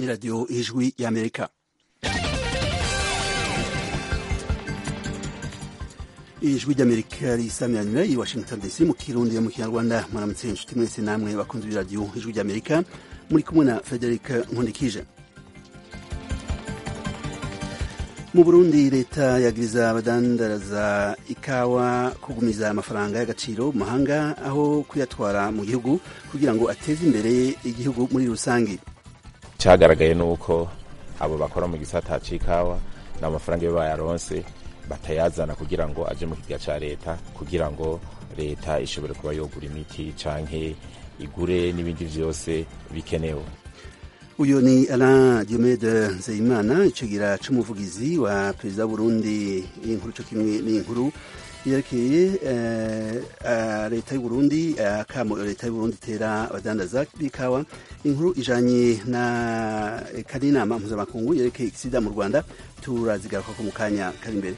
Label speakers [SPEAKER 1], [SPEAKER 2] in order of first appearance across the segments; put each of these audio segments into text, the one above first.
[SPEAKER 1] ni radiyo ijwi y'amerika ijwi ry'amerika risamiranyira i washington dc mu kirundi mu kinyarwanda muramutse inshuti mwese namwe bakunze b'iradiyo ijwi ry'amerika muri kumwe na frederic nkundikije mu burundi leta yagiriza abadandaraza ikawa kugumiza amafaranga y'agaciro mu mahanga aho kuyatwara mu gihugu kugira ngo ateze imbere igihugu muri rusange
[SPEAKER 2] cyagaragaye ni uko abo bakora mu gisata c'ikawa n'amafaranga iyo bayaronse batayazana kugira ngo aje mu kigega ca leta kugira ngo leta ishobore kuba yogura imiti canke igure n'ibindi vyose bikenewe
[SPEAKER 1] uyu ni Alain Diomede Nzeyimana icegera c'umuvugizi wa perezida w'Uburundi inkuru co kimwe n'inkuru yerekeye leta y'Uburundi akamo leta y'Uburundi itera abadandaza b'ikawa inkuru ijanye na kari inama mpuzamakungu yerekeye sida mu Rwanda turazigaruka ko mu kanya kari imbere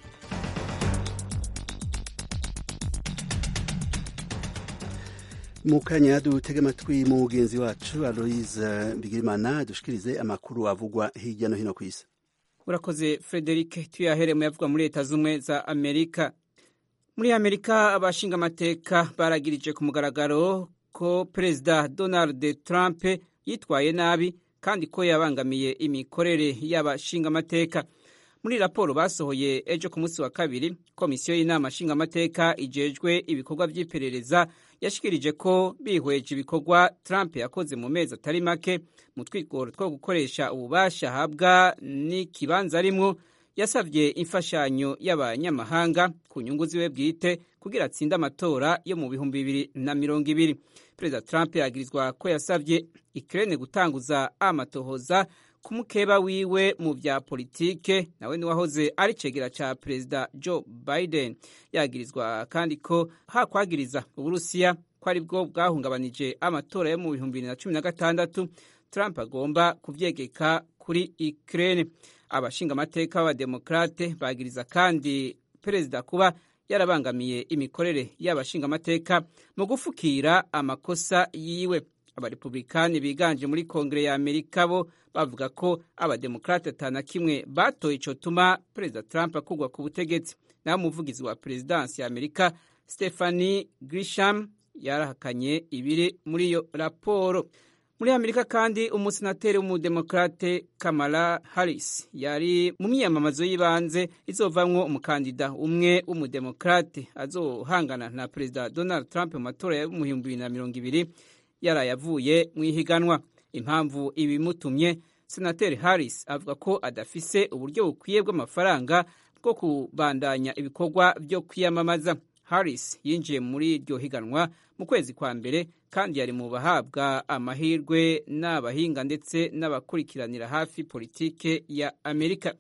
[SPEAKER 1] mu kanya dutege amatwi mu mugenzi wacu aloise bigirimana dushikirize amakuru avugwa hirya no hino ku isi
[SPEAKER 3] urakoze frederic tuyahere mu yavugwa muri leta z'ubumwe za amerika muri amerika abashinga amateka baragirije ku mugaragaro ko perezida donald trump yitwaye nabi kandi ko yabangamiye imikorere y'abashinga amateka muri raporo basohoye ejo ku munsi wa kabiri komisiyo y'inama nshingamateka ijejwe ibikorwa by'iperereza yashikirije ko bihweje ibikorwa Trump yakoze mu mezi atari make mu twigoro two gukoresha ububasha ahabwa n'ikibanza arimwo yasabye imfashanyo y'abanyamahanga ku nyungu ziwe bwite kugira atsinde amatora yo mu bihumbi bibiri na mirongo ibiri perezida Trump yagirizwa ko yasabye Ukraine gutanguza amatohoza ku mukeba wiwe mu vya politike nawe niwahoze ari cegera ca perezida Joe Biden yagirizwa kandi ko hakwagiriza uburusiya ko ari bwo bwahungabanije amatora yo mu bihumbi bibiri na cumi na gatandatu Trump agomba kuvyegeka kuri Ukraine abashinga amateka b'abademokrate bagiriza kandi perezida kuba yarabangamiye imikorere y'abashinga amateka mu gufukira amakosa yiwe abarepublikani biganje muri kongere ya amerika bo bavuga ko abademokrate atana kimwe batoye ico tuma perezida trump akugwa ku butegetsi naho umuvugizi wa perezidansi ya amerika stephanie grisham yarahakanye ibiri muri iyo raporo muri amerika kandi umusenateri w'umudemokrate kamala harris yari mu myiyamamazo y'ibanze izovamwo umukandida umwe w'umudemokrate azohangana na perezida donald trump mu matora ya mu bihumbi bibiri na mirongo ibiri yaraye avuye mu ihiganwa impamvu ibimutumye senateri harris avuga ko adafise uburyo bukwiye bw'amafaranga bwo kubandanya ibikorwa byo kwiyamamaza harris yinjiye muri iryo higanwa mu kwezi kwa mbere kandi yari mu bahabwa amahirwe n'abahinga ndetse n'abakurikiranira hafi politike ya amerika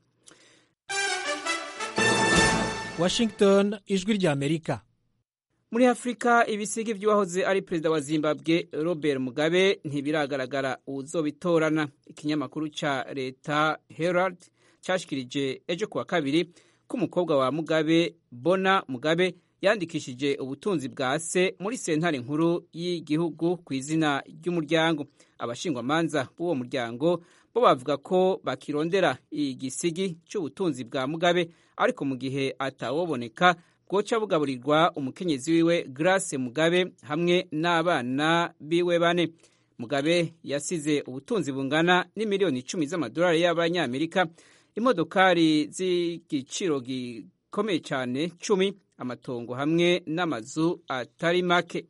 [SPEAKER 4] washington ijwi rya amerika
[SPEAKER 3] muri afurika ibisigi by'uwahoze ari perezida wa zimbabwe robert mugabe ntibiragaragara uzobitorana ikinyamakuru ca leta herald cashikirije ejo kuwa kabiri ko umukobwa wa mugabe bona mugabe yandikishije ubutunzi bwa se muri sentare nkuru y'igihugu ku izina ry'umuryango abashingwamanza b'uwo muryango bo bavuga ko bakirondera igisigi cy'ubutunzi bwa mugabe ariko mu gihe atawoboneka bwoca bugaburirwa umukenyezi wiwe Grace Mugabe hamwe n'abana biwe bane Mugabe yasize ubutunzi bungana n'imiliyoni icumi z'amadolari y'abanyamerika imodokari z'igiciro gikomeye cyane cumi amatongo hamwe n'amazu atari make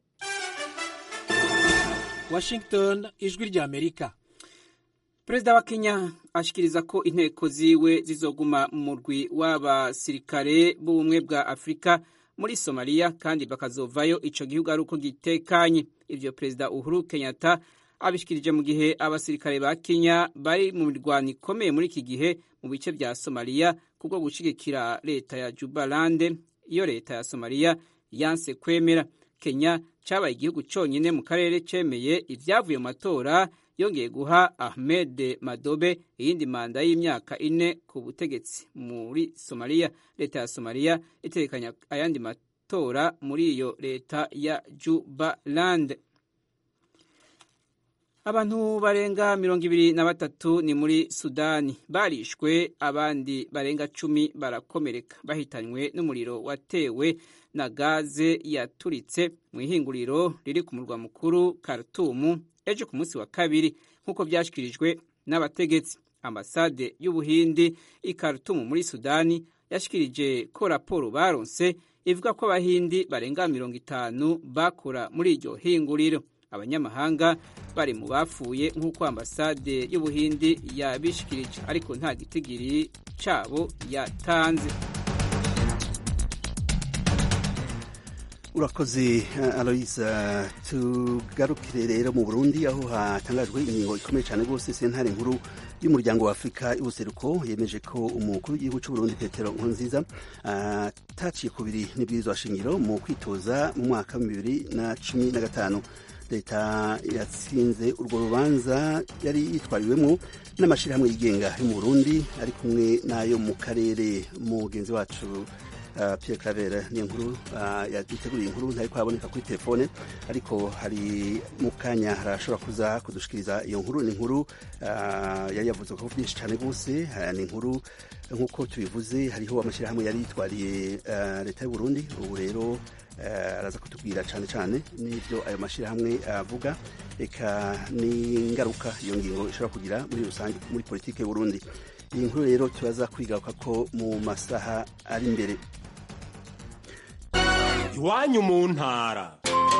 [SPEAKER 4] washington ijwi rya amerika
[SPEAKER 3] perezida wa kenya ashikiriza ko inteko ziwe zizoguma mu murwi w'abasirikare b'ubumwe bwa afurika muri somaliya kandi bakazovayo ico gihugu ari uko gitekanye ivyo perezida uhuru kenyatta abishikirije mu gihe abasirikare ba kenya bari mu mirwano ikomeye muri iki gihe mu bice vya somaliya kubwo gushigikira leta ya jubalande iyo leta ya somaliya yanse kwemera kenya cabaye igihugu conyine mu karere cemeye ivyavuye mu matora yongeye guha ahmed madobe iyindi manda y'imyaka ine ku butegetsi muri somaliya leta ya somaliya itekanya ayandi matora muri iyo leta ya jubaland abantu barenga mirongo ibiri na batatu ni muri sudani barishwe abandi barenga cumi barakomereka bahitanywe n'umuriro watewe na gaze yaturitse mu ihinguriro riri ku murwa mukuru Khartoum ejo ku munsi wa kabiri nk'uko byashyikirijwe n'abategetsi ambasade y'ubuhindi i Khartoum muri sudani yashikirije ko raporo baronse ivuga ko abahindi barenga mirongo itanu bakora muri iryo hinguriro abanyamahanga bari mu bapfuye nk'uko ambasade y'ubuhindi yabishikirije ariko nta gitigiri cabo yatanze
[SPEAKER 1] urakoze aloisa tugarukire rero mu burundi aho hatangajwe ingingo ikomeye cyane rwose sentare nkuru y'umuryango wa afurika y'ubuseruko yemeje ko umukuru w'igihugu cy'uburundi petero nkurunziza ataciye ku biri n'ibwirizwa shingiro mu kwitoza mu mwaka wa bibiri na cumi na gatanu leta yatsinze urwo rubanza yari yitwariwemo n'amashyirahamwe yigenga yo mu burundi ari kumwe n'ayo mu karere mugenzi wacu Uh, Pierre Claver ni inkuru uh, yaduteguriye inkuru ntari kwaboneka kuri telefone ariko hari mu kanya harashobora kuza kudushikiriza iyo nkuru ni inkuru uh, yari yavuze ko byinshi cyane rwose ni inkuru nk'uko tubivuze hariho amashyirahamwe yari yitwariye leta y'u Burundi ubu rero araza kutubwira cyane cyane n'ibyo ayo mashyirahamwe avuga eka n'ingaruka iyo ngingo ishobora kugira muri rusange muri politiki y'u Burundi iyi nkuru rero turaza kwigaruka ko mu masaha ari imbere
[SPEAKER 5] iwanyu mu ntara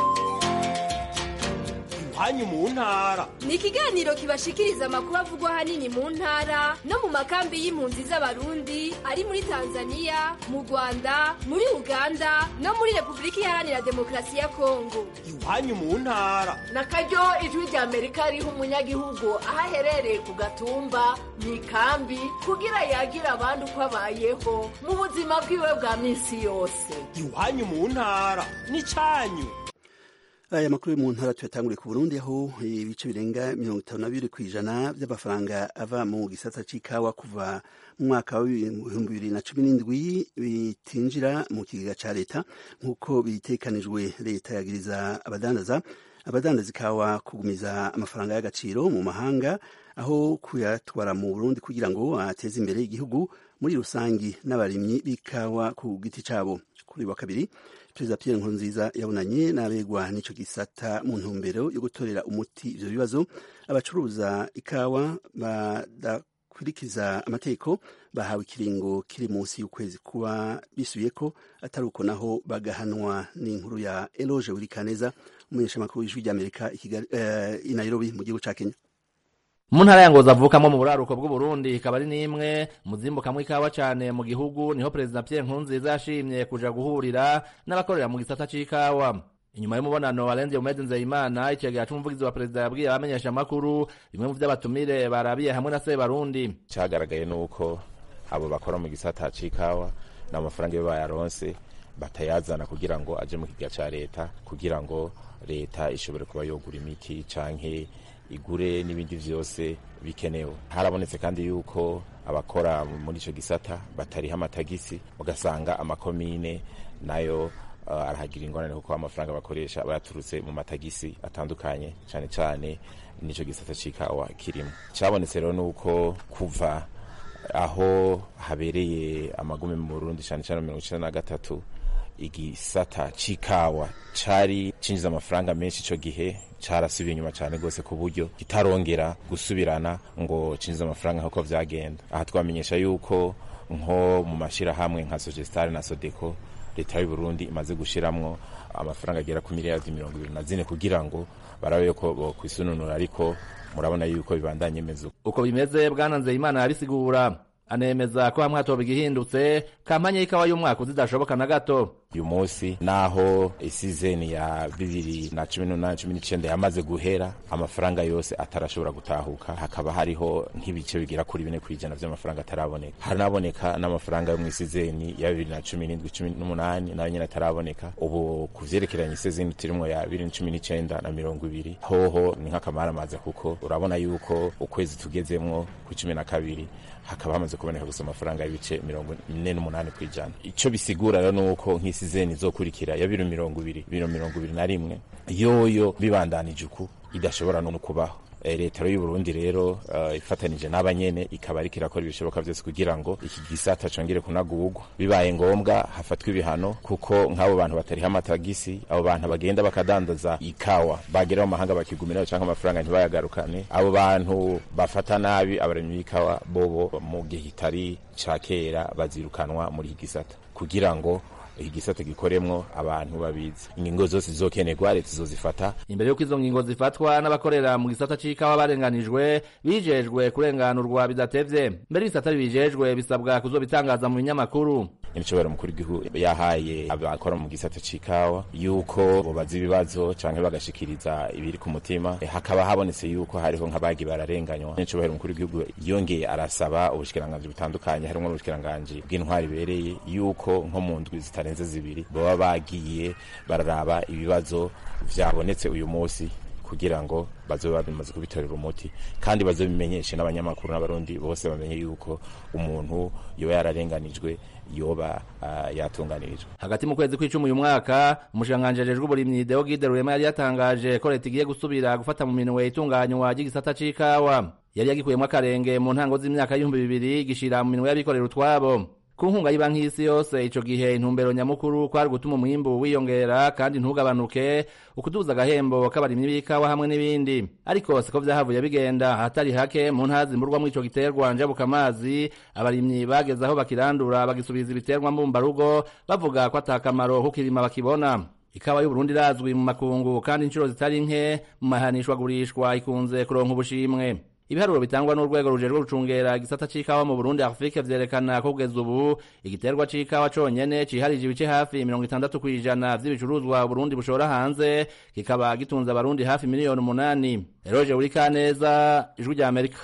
[SPEAKER 5] iwanyu mu ntara
[SPEAKER 6] ni ikiganiro kibashikiriza amakuru avugwa ahanini mu ntara no mu makambi y'impunzi z'abarundi ari muri tanzania mu rwanda muri uganda no muri repubulika iharanira demokarasi ya kongo
[SPEAKER 5] iwanyu mu ntara
[SPEAKER 7] na karyo ijwi rya amerika riha umunyagihugu aho aherereye ku gatumba mu ikambi kugira yagira abandi uko abayeho mu buzima bwiwe bwa minsi yose
[SPEAKER 5] iwanyu mu ntara ni cyanyu
[SPEAKER 1] aya makuru yo mu ntara tuyatanguriye ku burundi aho ibice birenga mirongo itanu na bibiri ku ijana by'amafaranga ava mu gisata c'ikawa kuva mu mwaka w'ibihumbi bibiri na cumi n'indwi bitinjira mu kigega ca leta nk'uko bitekanijwe leta yagiriza abadandaza abadandaza ikawa kugumiza amafaranga y'agaciro mu mahanga aho kuyatwara mu burundi kugira ngo ateze imbere igihugu muri rusangi n'abarimyi b'ikawa ku giti cabo kuri wa kabiri perezida Pierre Nkurunziza yabonanye n'abegwa n'ico gisata mu ntumbero yo gutorera umuti ivyo bibazo abacuruza ikawa badakurikiza amategeko bahawe ikiringo kiri munsi y'ukwezi kuba bisubiyeko atari uko naho bagahanwa n'inkuru ya Eloge Wirikaneza umumenyeshamakuru w'ijwi ry'Amerika i Nairobi mu gihugu ca Kenya
[SPEAKER 8] mu ntara ya ngozi avukamo mu buraruko bw'uburundi ikaba ari n'imwe mu zimbukamwo ikawa cane mu gihugu niho perezida pierre nkurunziza yashimye kuja guhurira n'abakorera mu gisata c'ikawa inyuma y'umubonano warenze umeze nzeyimana icegera c'umuvugizi wa perezida yabwiye abamenyesha amakuru bimwe mu vy'abatumire barabiye hamwe na sebarundi
[SPEAKER 2] cagaragaye nuko abo bakora mu gisata c'ikawa n'amafaranga iyo bayaronse batayazana kugira ngo aje mu kiga ca leta kugira ngo leta ishobore kuba yogura imiti canke igure n'ibindi vyose bikenewe harabonetse kandi yuko abakora muri ico gisata batariha amatagisi ugasanga amakomine nayo uh, arahagira ingorane kuko amafaranga bakoresha bayaturutse mu matagisi atandukanye cane cane n'ico gisata c'ikawa kirimo cabonetse rero nuko kuva aho habereye amagume mu Burundi cane cane mirongo icenda na gatatu igisata c'ikawa cari cinjiza amafaranga menshi ico gihe carasubiye inyuma cane gose ku buryo kitarongera gusubirana ngo cinjiza amafaranga nk'uko vyagenda aha twamenyesha yuko nko mu mashirahamwe nka Sogestare na Sodeco leta y'u Burundi imaze gushiramwo amafaranga agera ku miliyardi mirongo ibiri na zine kugira ngo barabe yuko bokwisununura ariko murabona yuko bibandanye meze
[SPEAKER 8] uko bimeze bwana nzeyimana yabisigura anemeza ko hamwe hatoba igihindutse kampanye y'ikawa y'umwaka uzidashoboka na gato
[SPEAKER 2] uyu munsi naho isizeni ya bibiri na cumi n'umunani cumi n'icenda yamaze guhera amafaranga yose atarashobora gutahuka hakaba hariho nk'ibice bigera kuri bine kw'ijana vy'amafaranga ataraboneka haranaboneka n'amafaranga yo mw'isizeni ya bibiri na cumi n'indwi cumi n'umunani nayo nyene ataraboneka ubu ku vyerekeranye isizeni turimwo ya bibiri na cumi n'icenda na mirongo ibiri hoho ni nk'akamaramaza kuko urabona yuko ukwezi tugezemwo ku cumi na kabiri hakaba hamaze kuboneka gusa amafaranga y'ibice mirongo ine n'umunani kw'ijana ico bisigura rero nuko nk'isizeni izokurikira ya biro mirongo ibiri biro mirongo ibiri na rimwe yoyo bibandanije uku idashobora no kubaho leta y'u Burundi rero uh, ifatanije n'abanyene ikaba ariko irakora ibishoboka byose kugira ngo iki gisata congere kunagurwa bibaye ngombwa hafatwa ibihano kuko nk'abo bantu batariha amatagisi abo bantu bagenda bakadandaza ikawa bagera mu mahanga bakigumirayo cyangwa amafaranga ntibayagarukane abo bantu bafata nabi abaremyi b'ikawa bobo mu gihe kitari ca kera bazirukanwa muri iki gisata kugira ngo iki gisata gikoremwo abantu babizi ingingo zose zizokenerwa leta izozifata
[SPEAKER 8] imbere y'uko izo ngingo zifatwa n'abakorera mu gisata c'ikawa barenganijwe bijejwe kurenganurwa bidatevye mbere ibisata bibijejwe bisabwa kuzobitangaza mu binyamakuru
[SPEAKER 2] imicobero mukuru w'igihugu yahaye abakora mu gisata c'ikawa yuko bobaza ibibazo canke bagashikiriza ibiri ku mutima e, hakaba habonetse yuko hariho nk'abagi bararenganywa imicobero mukuru w'igihugu yongeye arasaba ubushikiranganji butandukanye harimwo n'ubushikiranganji bw'intwari ibereye yuko nko mu ndwi zitarenze zibiri baba bagiye bararaba ibibazo vyabonetse uyu munsi kugira ngo bazobe bamaze kubitorera umuti kandi bazobimenyeshe n'abanyamakuru n'abarundi bose bamenye yuko umuntu yoba yararenganijwe yoba uh, yatunganirijwe
[SPEAKER 8] hagati mu kwezi kw'icumi uyu mwaka umushikiranganji ajejwe uburimyi Deo Gide Rurema yari yatangaje ko leta igiye gusubira gufata mu minwe itunganywa ry'igisata c'ikawa yari yagikuyemwo akarenge mu ntango z'imyaka y'ibihumbi bibiri gishira mu minwe y'abikorera utwabo ku nkunga y'ibanki y'isi yose ico gihe intumbero nyamukuru kwari gutuma umwimbu wiyongera kandi ntugabanuke ukuduza agahembo k'abarimyi b'ikawa hamwe n'ibindi ariko siko vyahavuye bigenda ahatari hake mu ntara zimburwamwo ico giterwa njabuka amazi abarimyi bageze aho bakirandura bagisubiza ibiterwa mbumbarugo bavuga ko atakamaro kukirima bakibona ikawa y'uburundi irazwi mu makungu kandi inshuro zitari nke mu mahanishwagurishwa ikunze kuronka ubushimwe ibiharuro bitangwa n'urwego rujejwe gucungera igisata c'ikawa mu Burundi Afrique vyerekana ko kugeza ubu igiterwa c'ikawa conyene ciharije ibice hafi mirongo itandatu kw'ijana vy'ibicuruzwa Burundi bushora hanze kikaba gitunze abarundi hafi miliyoni umunani Eroje Urikaneza ijwi rya Amerika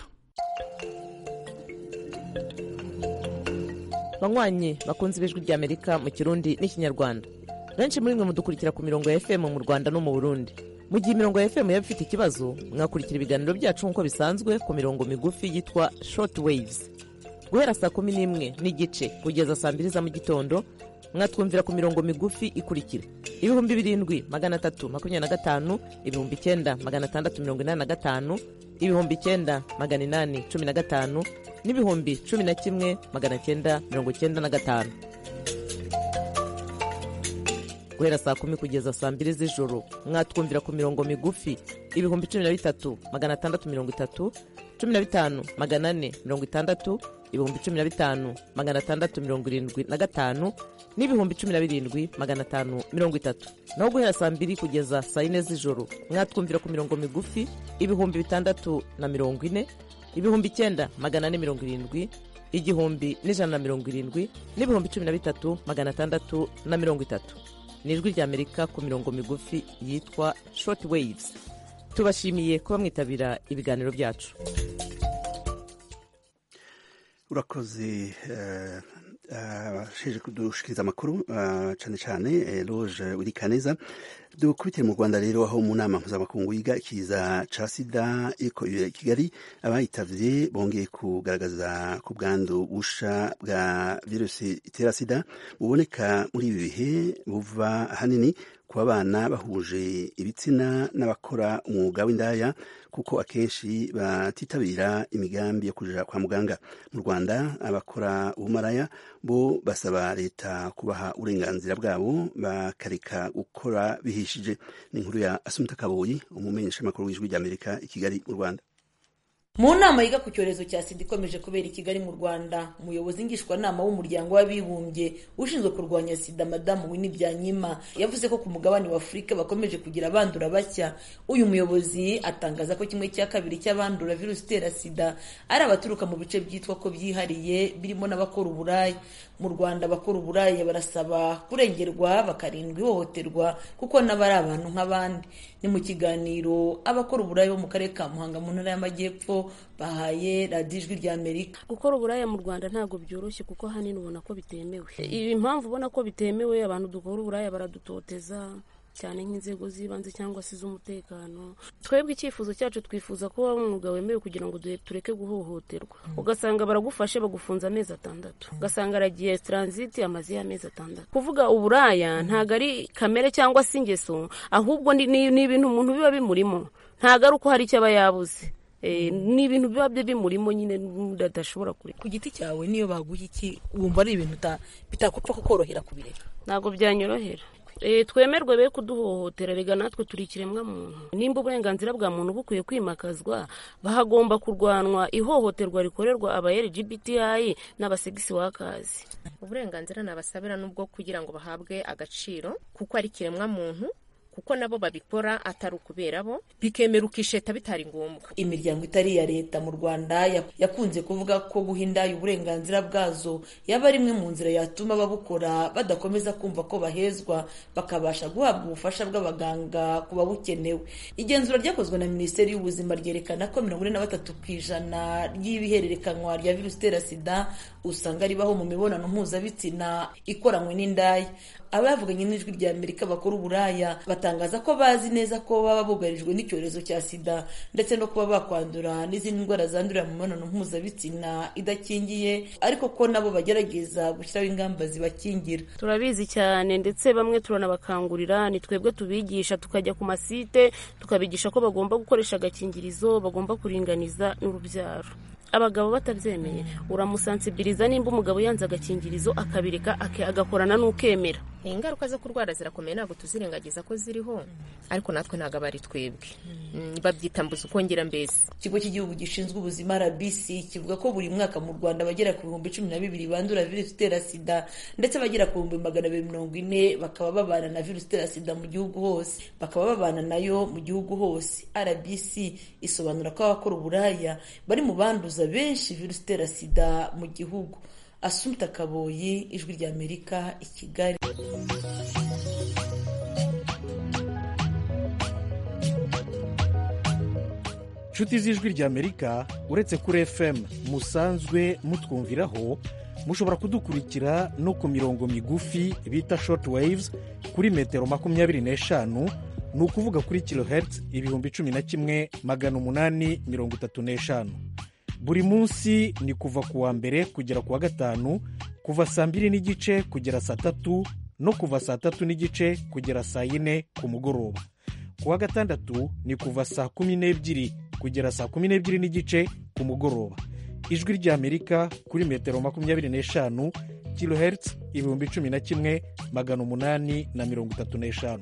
[SPEAKER 9] banywanyi bakunze ibijwi rya Amerika mu Kirundi n'ikinyarwanda benshi muri mwe mudukurikira ku mirongo ya FM mu Rwanda no mu Burundi mu gihe imirongo ya fm yaba ifite ikibazo mwakurikira ibiganiro byacu nk'uko bisanzwe ku mirongo migufi yitwa short waves guhera saa kumi n'imwe n'igice kugeza saa mbiri za mu gitondo mwatwumvira ku mirongo migufi ikurikira ibihumbi birindwi magana atatu makumyabiri na gatanu ibihumbi icyenda magana atandatu mirongo inani na gatanu ibihumbi icyenda magana inani cumi na gatanu n'ibihumbi cumi na kimwe magana cyenda mirongo cyenda na gatanu guhera saa kumi kugeza saa mbiri z'ijoro mwatwumvira ku mirongo migufi ibihumbi cumi na bitatu magana atandatu mirongo itatu cumi na bitanu magana ane mirongo itandatu ibihumbi cumi na bitanu magana atandatu mirongo irindwi na gatanu n'ibihumbi cumi na birindwi magana atanu mirongo itatu naho guhera saa mbiri kugeza saa yine z'ijoro mwatwumvira ku mirongo migufi ibihumbi bitandatu na mirongo ine ibihumbi icyenda magana ane mirongo irindwi igihumbi n'ijana na mirongo irindwi n'ibihumbi cumi na bitatu magana atandatu na mirongo itatu ni ijwi ry'amerika ku mirongo migufi yitwa short waves tubashimiye kuba mwitabira ibiganiro byacu
[SPEAKER 1] urakoze abasheje kudushikiriza amakuru cyane cyane loje wirikaneza dukubitire mu rwanda rero aho mu nama mpuzamakungu yiga ikiza ca sida iko kigali abayitavye bongeye kugaragaza ku bwandu busha bwa virusi itera sida buboneka muri ibi bihe buva ahanini ku bana bahuje ibitsina n'abakora umwuga w'indaya kuko akenshi batitabira imigambi yo kuja kwa muganga mu rwanda abakora ubumaraya bo basaba leta kubaha uburenganzira bwabo bakareka gukora bihishije ni inkuru ya asumta kaboyi umumenyeshamakuru w'ijwi ry'amerika i kigali mu rwanda
[SPEAKER 10] mu nama yiga ku cyorezo cya sida ikomeje kubera i kigali mu rwanda umuyobozi ngishwanama w'umuryango w'abibumbye ushinzwe kurwanya sida madamu wini byanyima yavuze ko ku mugabane wa afurika bakomeje kugira abandura bashya uyu muyobozi atangaza ko kimwe cya kabiri cy'abandura virusi itera sida ari abaturuka mu bice byitwa ko byihariye birimo n'abakora uburaya mu rwanda abakora uburaya barasaba kurengerwa bakarindwa ihohoterwa kuko nabo ari abantu nk'abandi ni mu kiganiro abakora uburaya bo mu karere ka muhanga mu ntara y'amajyepfo bahaye radiyo ijwi rya amerika
[SPEAKER 11] gukora uburaya mu rwanda ntabwo byoroshye kuko ahanini ubona ko bitemewe ibi impamvu ubona ko bitemewe abantu dukora uburaya baradutoteza cyane nk'inzego z'ibanze cyangwa se iz'umutekano twebwe icyifuzo cyacu twifuza ko waba umwuga wemewe kugira ngo tureke guhohoterwa ugasanga baragufashe bagufunze amezi atandatu ugasanga aragiye taransiti amaze y'amezi atandatu kuvuga uburaya ntabwo ari kamere cyangwa se ingeso ahubwo ni ibintu umuntu biba bimurimo ntabwo ari uko hari icyo aba yabuze ni ibintu biba byo bimurimo nyine adashobora kureka
[SPEAKER 10] ku giti cyawe niyo baguha iki wumva ari ibintu bitakupfa kukorohera kubireka
[SPEAKER 11] ntabwo byanyorohera twemerwe be kuduhohotera rega natwe turi ikiremwa muntu nimba uburenganzira bwa muntu bukwiye kwimakazwa bahagomba kurwanwa ihohoterwa rikorerwa aba LGBTI n'abasegisi wakazi
[SPEAKER 12] uburenganzira nabasabira n'ubwo kugira ngo bahabwe agaciro kuko ari ikiremwa muntu kuko nabo babikora atari ukubera bo bikemera ukisheta bitari ngombwa
[SPEAKER 10] imiryango itari iya leta mu rwanda yakunze kuvuga ko guha indaya uburenganzira bwazo yaba ari imwe mu nzira yatuma ababukora badakomeza kumva ko bahezwa bakabasha guhabwa ubufasha bw'abaganga ku babukenewe igenzura ryakozwe na minisiteri y'ubuzima ryerekana ko mirongo ine na batatu ku ijana ry'ibihererekanwa rya virusi itera sida usanga ribaho mu mibonano mpuzabitsina ikoranywe n'indaya abavuganye n'ijwi rya amerika bakora uburaya batangaza ko bazi neza ko baba bugarijwe n'icyorezo cya sida ndetse no kuba bakwandura n'izindi ndwara zandurira mu mibonano mpuzabitsina idakingiye ariko ko nabo bagerageza gushyiraho ingamba zibakingira
[SPEAKER 11] turabizi cyane ndetse bamwe turanabakangurira ni twebwe tubigisha tukajya ku masite tukabigisha ko bagomba gukoresha agakingirizo bagomba kuringaniza n'urubyaro abagabo batabyemeye uramusansibiriza nimba umugabo yanze agakingirizo akabireka agakorana n'ukemera
[SPEAKER 12] ingaruka zo kurwara zirakomeye ntabwo tuzirengagiza ko ziriho ariko natwe ntabwo aba ari twebwe babyita mbuze ukongera mbese
[SPEAKER 10] ikigo cy'igihugu gishinzwe ubuzima rbc kivuga ko buri mwaka mu rwanda bagera ku bihumbi cumi na bibiri bandura virusi itera sida ndetse bagera ku bihumbi magana abiri mirongo ine bakaba babana na virusi itera sida mu gihugu hose bakaba babana nayo mu gihugu hose rbc isobanura ko abakora uburaya bari mu banduza benshi virusi itera sida mu gihugu asumta kaboyi ijwi rya amerika i kigali
[SPEAKER 13] inshuti z'ijwi rya amerika uretse kuri fm musanzwe mutwumviraho mushobora kudukurikira no ku mirongo migufi bita short waves kuri metero makumyabiri n'eshanu ni ukuvuga kuri kilohertz ibihumbi cumi na kimwe magana umunani mirongo itatu n'eshanu buri munsi ni kuva ku wa mbere kugera ku wa gatanu kuva saa mbiri n'igice kugera saa tatu no kuva saa tatu n'igice kugera saa yine ku mugoroba ku wa gatandatu ni kuva saa kumi n'ebyiri kugera saa kumi n'ebyiri n'igice ku mugoroba ijwi ry'amerika kuri metero makumyabiri n'eshanu kilohertz ibihumbi cumi na kimwe magana umunani na mirongo itatu n'eshanu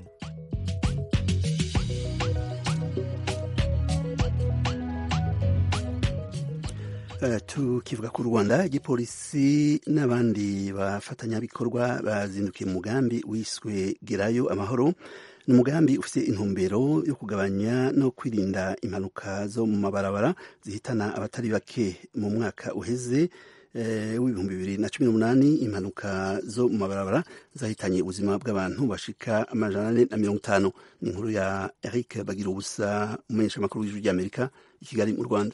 [SPEAKER 1] tukivuga ku rwanda igipolisi n'abandi bafatanyabikorwa bazindukiye mu mugambi wiswe gerayo amahoro ni umugambi ufite intumbero yo kugabanya no kwirinda impanuka zo mu mabarabara zihitana abatari bake mu mwaka uheze w'ibihumbi bibiri na cumi n'umunani impanuka zo mu mabarabara zahitanye ubuzima bw'abantu bashika amajana ane na mirongo itanu ni inkuru ya eric bagira ubusa umumenyeshamakuru w'ijwi ry'amerika i kigali mu rwanda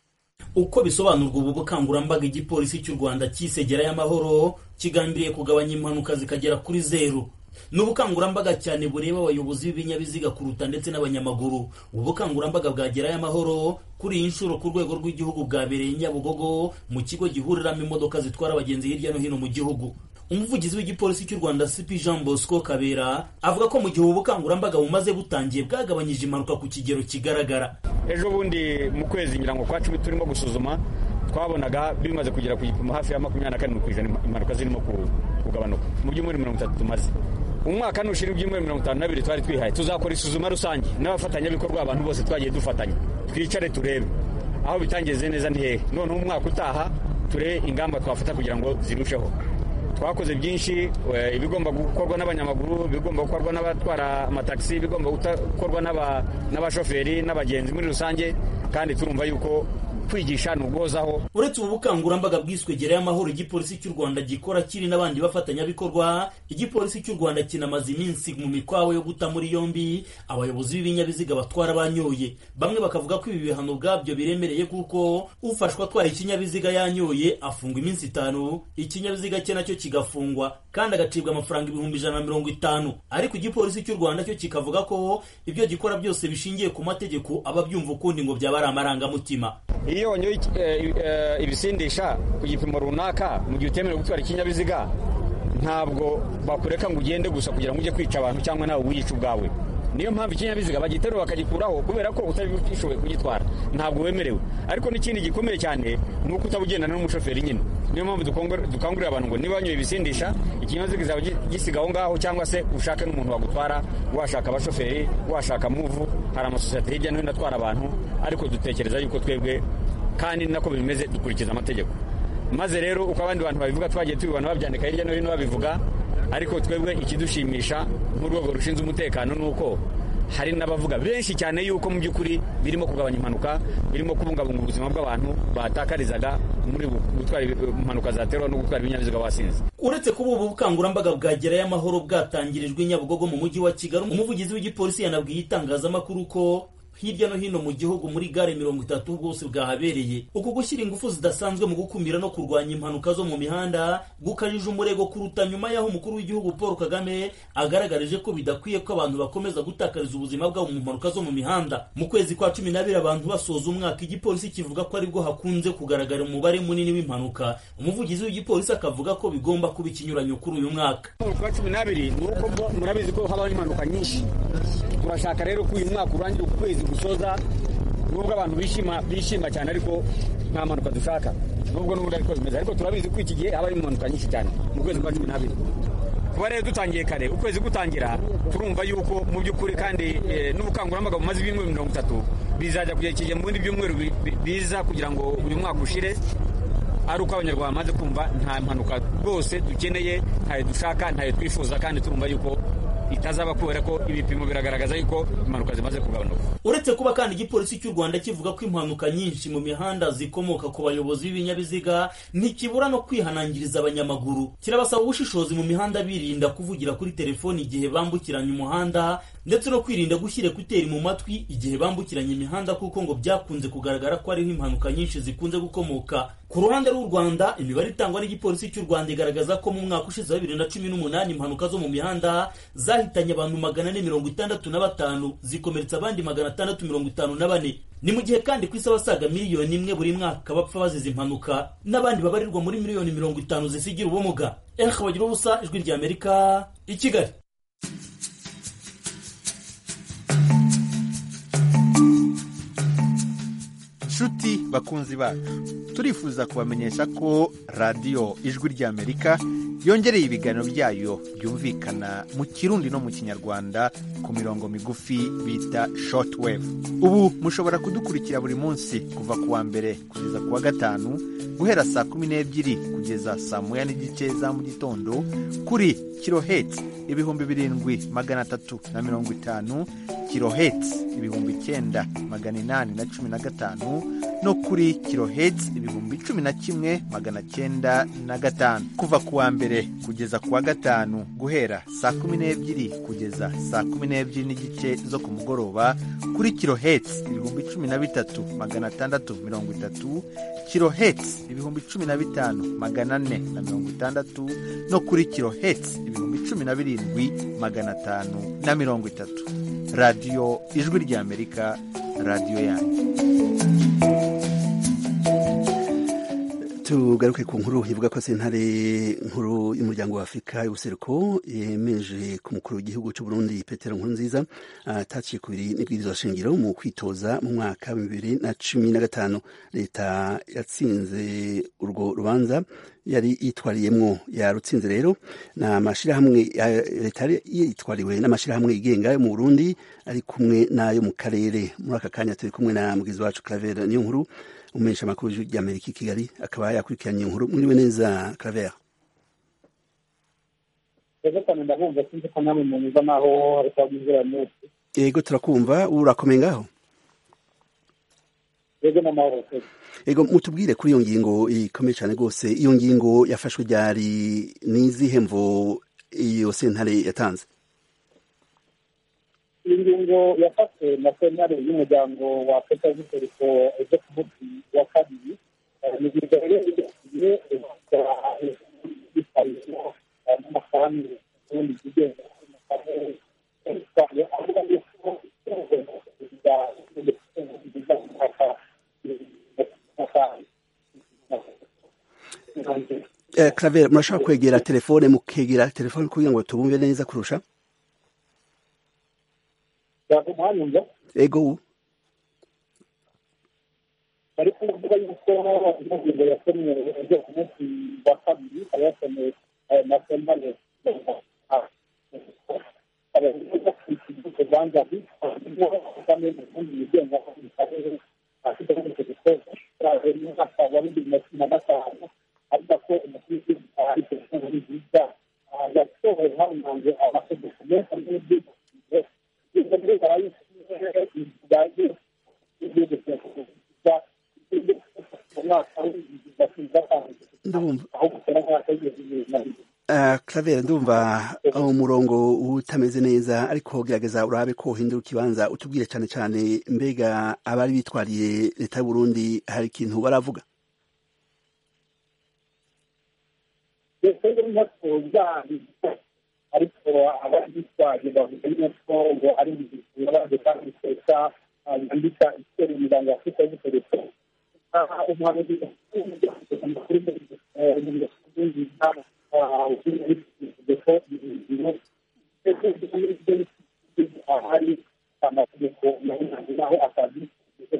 [SPEAKER 14] uko bisobanurwa ubu bukangurambaga igipolisi cy'u rwanda cyisegera y'amahoro kigambiriye kugabanya impanuka zikagera kuri zeru ni ubukangurambaga cyane bureba abayobozi b'ibinyabiziga kuruta ndetse n'abanyamaguru ubu bukangurambaga bwagerayo amahoro kuri iyi nshuro ku rwego rw'igihugu bwabereye nyabugogo mu kigo gihuriramo imodoka zitwara abagenzi hirya no hino mu gihugu umuvugizi w'igipolisi cy'u rwanda cp jean bosco kabera avuga ko mu gihe ubu bukangurambaga bumaze butangiye bwagabanyije impanuka ku kigero kigaragara
[SPEAKER 15] ejo bundi mu kwezi ngira ngo kwa cumi turimo gusuzuma twabonaga bimaze kugera ku gipimo hafi ya makumyabiri na karindwi ku ijana impanuka zirimo kugabanuka mu byumweru mirongo itatu tumaze umwaka nushira ibyumweru mirongo itanu n'abiri twari twihaye tuzakora isuzuma rusange n'abafatanyabikorwa abantu bose twagiye dufatanya twicare turebe aho bitangeze neza ni hehe noneho umwaka utaha turebe ingamba twafata kugira ngo zirusheho twakoze byinshi ibigomba gukorwa n'abanyamaguru ibigomba gukorwa n'abatwara amatagisi ibigomba gukorwa n'abashoferi n'abagenzi muri rusange kandi turumva yuko kwigisha ni uguhozaho
[SPEAKER 14] uretse ubu bukangurambaga bwiswe gerayo amahoro igipolisi cy'u rwanda gikora kiri n'abandi bafatanyabikorwa igipolisi cy'u rwanda kinamaze iminsi mu mikwawe yo guta muri yombi abayobozi b'ibinyabiziga batwara banyoye bamwe bakavuga ko ibi bihano ubwabyo biremereye kuko ufashwa atwaye ikinyabiziga yanyoye afungwa iminsi itanu ikinyabiziga cye nacyo kigafungwa kandi agacibwa amafaranga ibihumbi ijana na mirongo itanu ariko igipolisi cy'u rwanda cyo kikavuga ko ibyo gikora byose bishingiye ku mategeko aba byumva ukundi ngo byaba ari amarangamutima
[SPEAKER 15] iyo wanyoye ibisindisha ku gipimo runaka mu gihe utemerewe gutwara ikinyabiziga ntabwo bakureka ngo ugende gusa kugira ngo ujye kwica abantu cyangwa nawe wiyica ubwawe niyo mpamvu ikinyabiziga bagiterura bakagikuraho kubera ko utabishoboye kugitwara ntabwo wemerewe ariko n'ikindi gikomeye cyane ni uko utabugendana n'umushoferi nyine niyo mpamvu dukangurira abantu ngo niba wanyoye ibisindisha ikinyabiziga kizaba gisiga aho ngaho cyangwa se ushake n'umuntu wagutwara washaka abashoferi washaka muvu hari amasosiyete hirya no hino atwara abantu ariko dutekereza yuko twebwe kandi nako bimeze dukurikiza amategeko maze rero uko abandi bantu babivuga twagiye tubibona babyandika hirya no hino babivuga ariko twebwe ikidushimisha nk'urwego rushinzwe umutekano ni uko hari n'abavuga benshi cyane yuko mu by'ukuri birimo kugabanya impanuka birimo kubungabunga ubuzima bw'abantu batakarizaga muri gutwara impanuka zaterwa no gutwara ibinyabiziga wasinze
[SPEAKER 14] uretse kuba ubu bukangurambaga bwa gerayo amahoro bwatangirijwe nyabugogo mu mujyi wa kigali umuvugizi w'igipolisi yanabwiye itangazamakuru ko hirya no hino mu gihugu muri gare mirongo itatu bwose bwahabereye uku gushyira ingufu zidasanzwe mu gukumira no kurwanya impanuka zo mu mihanda gukajije umurego kuruta nyuma y'aho umukuru w'igihugu paul kagame agaragarije ko bidakwiye ko abantu bakomeza gutakariza ubuzima bwabo mu mpanuka zo mu mihanda mu kwezi kwa cumi n'abiri abantu basoza umwaka igipolisi kivuga ko aribwo hakunze kugaragara umubare munini w'impanuka umuvugizi w'igipolisi akavuga ko bigomba kuba ikinyuranyo kuri uyu mwaka
[SPEAKER 15] kwa cumi n'abiri ni uko murabizi ko habaho impanuka nyinshi turashaka rero ko uyu mwaka urangira ukwezi gusoza nubwo abantu bishima bishima cyane ariko nta mpanuka dushaka nubwo n'ubundi ariko bimeze ariko turabizi ko iki gihe haba harimo impanuka nyinshi cyane mu kwezi kwa cumi n'abiri kuba rero dutangiye kare ukwezi gutangira turumva yuko mu by'ukuri kandi n'ubukangurambaga bumaze ibyumweru mirongo itatu bizajya kugera ikigihe mu bindi byumweru biza kugira ngo uyu mwaka ushire ari uko abanyarwanda bamaze kumva nta mpanuka rwose dukeneye ntayo dushaka ntayo twifuza kandi turumva yuko itazaba kubera ko ibipimo biragaragaza yuko impanuka zimaze kugabanuka
[SPEAKER 14] uretse kuba kandi igipolisi cy'u rwanda kivuga ko impanuka nyinshi mu mihanda zikomoka ku bayobozi b'ibinyabiziga ntikibura no kwihanangiriza abanyamaguru kirabasaba ubushishozi mu mihanda birinda kuvugira kuri telefoni igihe bambukiranya umuhanda ndetse no kwirinda gushyira ekuteri mu matwi igihe bambukiranya imihanda kuko ngo byakunze kugaragara ko ariho impanuka nyinshi zikunze gukomoka ku ruhande rw'u rwanda imibare itangwa n'igipolisi cy'u rwanda igaragaza ko mu mwaka ushize wa bibiri na cumi n'umunani impanuka zo mu mihanda zahitanye abantu magana ane mirongo itandatu na batanu zikomeretsa abandi magana atandatu mirongo itanu na bane ni mu gihe kandi ku isi abasaga miliyoni imwe buri mwaka bapfa bazize impanuka n'abandi babarirwa muri miliyoni mirongo itanu zisigira ubumuga erika bagira ubusa ijwi rya amerika i kigali
[SPEAKER 16] nshuti bakunzi bacu turifuza kubamenyesha ko radiyo ijwi ry'amerika yongereye ibiganiro byayo byumvikana mu kirundi no mu kinyarwanda ku mirongo migufi bita shortwave ubu mushobora kudukurikira buri munsi kuva ku wa mbere kugeza ku wa gatanu guhera saa kumi n'ebyiri kugeza saa moya n'igice za mu gitondo kuri kirohetsi ibihumbi birindwi magana atatu na mirongo itanu kirohetsi ibihumbi icyenda magana inani na cumi na gatanu no kuri kirohetsi ibihumbi cumi na kimwe magana cyenda na gatanu kuva ku wa mbere kugeza ku wa gatanu guhera saa kumi n'ebyiri kugeza saa kumi n'ebyiri n'igice zo ku mugoroba kuri kirohetsi ibihumbi cumi na bitatu magana atandatu mirongo itatu kirohetsi ibihumbi cumi na bitanu magana ane na mirongo itandatu no kuri kirohetsi ibihumbi cumi na birindwi magana atanu na mirongo itatu radiyo ijwi ry'amerika radiyo yanyu
[SPEAKER 1] tugaruke ku nkuru ivuga ko sentare nkuru y'umuryango wa afurika y'ubuseruko yemeje ku mukuru w'igihugu cy'u Burundi petero nkurunziza ataciye ku biri n'ibwirizwa shingiro mu kwitoza mu mwaka wa bibiri na cumi na gatanu leta yatsinze urwo rubanza yari yitwariyemwo yarutsinze rero ni amashyirahamwe leta yari yitwariwe n'amashyirahamwe yigenga yo mu burundi ari kumwe n'ayo mu karere muri aka kanya turi kumwe na mugizi wacu claver niyo nkuru umumenyesha amakuru ry'amerika i kigali akaba yakurikiranye inkuru mwiriwe neza claver
[SPEAKER 17] rero cyane ndabumva sinzi ko namwe munyuza naho ariko abwizera mwese
[SPEAKER 1] yego turakumva urakomeye ngaho
[SPEAKER 17] yego n'amahoro
[SPEAKER 1] ego mutubwire kuri iyo ngingo ikomeye cyane rwose iyo ngingo yafashwe ryari n'izihe mvo iyo sentare yatanze
[SPEAKER 17] iyi ngingo yafashwe na sentare y'umuryango wa afurika y'ubuseruko ejo ku munsi wa kabiri ni ingingo rero igiye yitwayeho n'amafaranga ubundi byigenga avuga yuko
[SPEAKER 1] claver murashobora kwegera telefone mukegera telefone kugira ngo tubumve neza kurusha
[SPEAKER 17] uranyumva
[SPEAKER 1] ego
[SPEAKER 17] bari kuvuga yuko ingingo yasomye ejo ku munsi wa kabiri ikaba yasomye na sentare kubanza kandi ubundi yigenga mu karere afite n'icyo gikorwa umwaka wa bibiri na cumi na gatanu avuga ko umukuru ari telefone nziza yasohoye hamumanze amategeko menshi ari n'ibyifuzo ibyo bigaragara yuko igihugu cyakuza umwaka w'ibihumbi bibiri na cumi na gatanu
[SPEAKER 1] ndumva
[SPEAKER 17] aho gusera nk'aka w'ibihumbi bibiri na bibiri
[SPEAKER 1] Claver ndumva umurongo utameze neza ariko gerageza urabe ko uhindura ikibanza utubwire cyane cyane mbega abari bitwariye leta y'u Burundi hari ikintu baravuga
[SPEAKER 17] twebwe ntatuza ariko abari bitwaje bavuga yuko ngo ari mu gikorwa kandi twesa yandika iseri imiryango ya afurika y'ubutegetsi umuhanuzi amakuru muri ahari amategeko naho akazi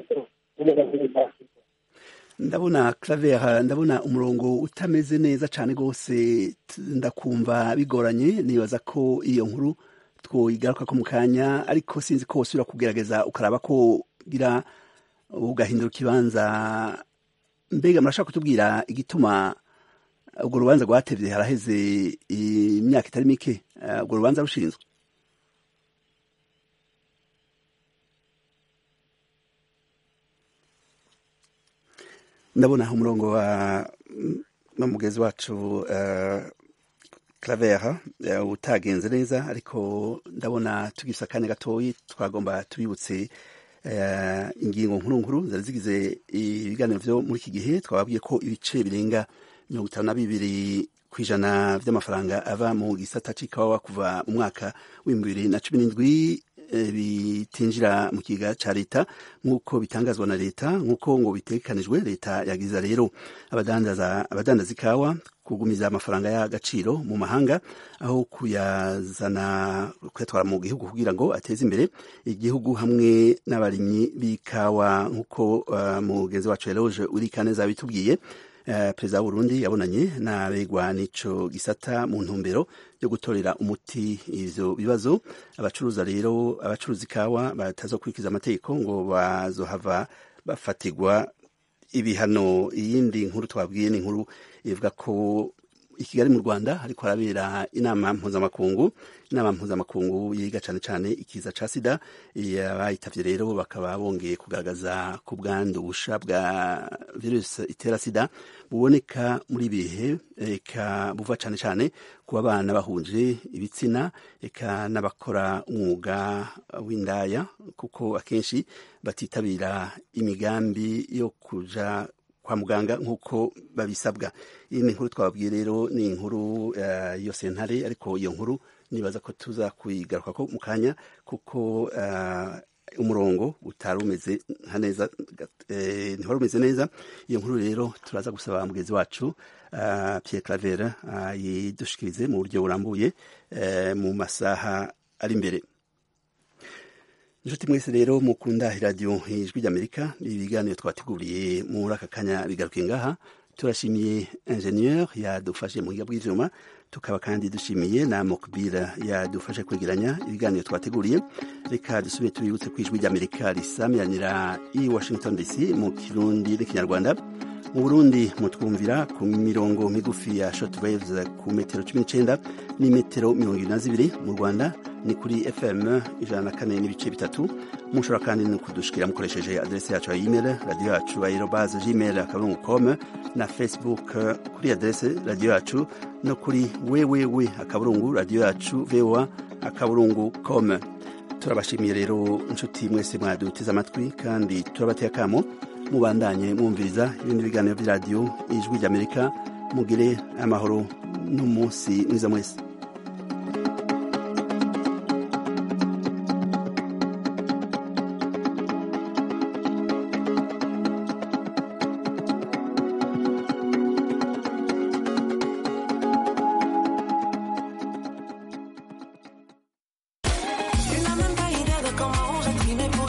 [SPEAKER 1] ndabona Claver ndabona umurongo utameze neza cyane rwose ndakumva bigoranye nibaza ko iyo nkuru twoyigaruka ko mu kanya ariko sinzi ko usubira kugerageza ukaraba ko gira ugahindura ikibanza mbega murashaka kutubwira igituma urwo rubanza rwatevye haraheze imyaka itari mike urwo rubanza rushinzwe ndabona umurongo wa mugezi wacu Claver utagenze neza ariko ndabona tugifise akanya gatoyi twagomba tubibutse ingingo nkuru nkuru zari zigize ibiganiro vyo muri iki gihe twababwiye ko ibice birenga mirongo itanu na bibiri ku ijana vy'amafaranga ava mu gisata c'ikawa kuva mu mwaka w'ibihumbi bibiri na cumi n'indwi bitinjira mu kiga ca leta nk'uko bitangazwa na leta nk'uko ngo bitegekanijwe leta yagiza rero abadandaza abadandaza ikawa kugumiza amafaranga y'agaciro mu mahanga aho kuyazana kuyatwara mu gihugu kugira ngo ateze imbere igihugu hamwe n'abarimyi b'ikawa nk'uko uh, mugenzi wacu Eloge Urikaneza bitubwiye Uh, perezida w'uburundi yabonanye n'abegwa n'ico gisata mu ntumbero yo gutorera umuti ivyo bibazo abacuruza rero abacuruza ikawa batazokurikiza amategeko ngo bazohava bafatirwa ibihano iyindi nkuru twabwiye ni inkuru ivuga ko i kigali mu rwanda hariko harabera inama mpuzamakungu inama mpuzamakungu yiga cane cane ikiza ca sida abayitavye rero bakaba bongeye kugaragaza ku bwandu busha bwa virusi itera sida buboneka muri bihe eka buva cane cane ku bana bahuje ibitsina eka n'abakora umwuga w'indaya kuko akenshi batitabira imigambi yo kuja kwa muganga nk'uko babisabwa iyi ni inkuru twababwiye rero ni inkuru uh, iyo sentare ariko iyo nkuru nibaza ko tuza kuyigaruka ko mu kanya kuko uh, umurongo utari umeze nka neza eh, ntiwari umeze neza iyo nkuru rero turaza gusaba mugenzi wacu uh, Pierre Claver yidushikirize mu buryo burambuye mu masaha ari imbere inshuti mwese rero mukunda iradiyo ijwi ry'amerika ibiganiro twateguriye muri aka kanya bigaruke ngaha turashimiye ingenieur yadufashe mu buhinga bw'ivyuma tukaba kandi dushimiye na mokbira yadufashe kwegeranya ibiganiro twateguriye reka dusubire tubibutse ku ijwi ry'amerika risamiranira i washington dc mu kirundi n'ikinyarwanda mu burundi mutwumvira ku mirongo migufi ya shortwaves ku metero cumi n'icenda n'imetero mirongo ibiri na zibiri mu rwanda ni kuri fm ijana na kane n'ibice bitatu mushobora kandi no kudushikira mukoresheje adrese yacu ya email radio yacu aerobase gmail akaburungu com na facebook kuri adrese radio yacu no kuri www akaburungu radio yacu voa akaburungu com turabashimiye rero inshuti mwese mwaduteze amatwi kandi turabateye akamo mubandanye mwumviriza ibindi biganiro by'iradiyo ijwi ry'amerika mugire amahoro n'umunsi mwiza mwese